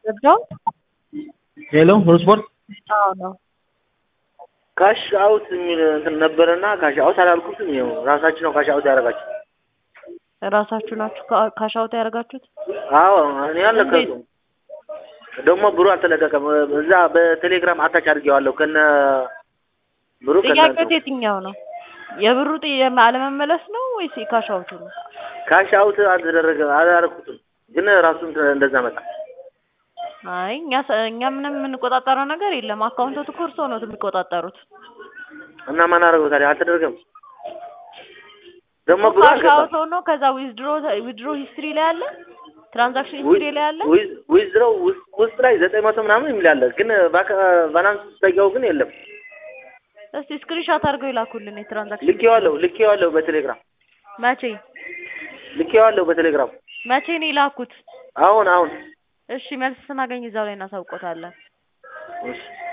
ገብተዋል? ሄሎ ሁሉ ስፖርት አዎ ነው። ካሽ አውት የሚል እንትን ነበረና ካሽ አውት አላልኩትም። ይኸው ራሳችሁ ነው ካሽ አውት ያደረጋችሁ። ራሳችሁ ናችሁ ካ- ካሻውት ያደረጋችሁት? አዎ እኔ አልለቀኩም። ደግሞ ብሩ አልተለቀቀም። እዛ በቴሌግራም አታች አድርጌዋለሁ ከነ ብሩ ከነ ጥያቄው የትኛው ነው? የብሩ ጥ- የማ- አለመመለስ ነው ወይስ የካሻውቱ ነው? ካሽ አውት አልተደረገ አላደረኩትም፣ ግን ራሱ እንትን እንደዛ መጣ። አይ እኛ ሰ- እኛ ምንም የምንቆጣጠረው ነገር የለም። አካውንቶት እኮ እርስዎ ነው የሚቆጣጠሩት። እና ማን አደረገው ታዲያ? አልተደረገም። ደግሞ ብሩ አልገባም። ካሻውት ሆኖ ከዛ ዊዝድሮ ዊዝድሮ ሂስትሪ ላይ አለ፣ ትራንዛክሽን ሂስትሪ ላይ አለ። ዊዝድሮው ውስጥ ላይ ዘጠኝ መቶ ምናምን የሚል አለ፣ ግን ባላንስ ስጠይቀው ግን የለም። እስቲ ስክሪንሾት አድርገው ይላኩልን የትራንዛክሽን ልኬዋለሁ ልኬዋለሁ በቴሌግራም መቼ ልኬዋለሁ በቴሌግራም መቼ ነው የላኩት? አሁን አሁን እሺ መልስ ስናገኝ እዛው ላይ እናሳውቆታለን። እሺ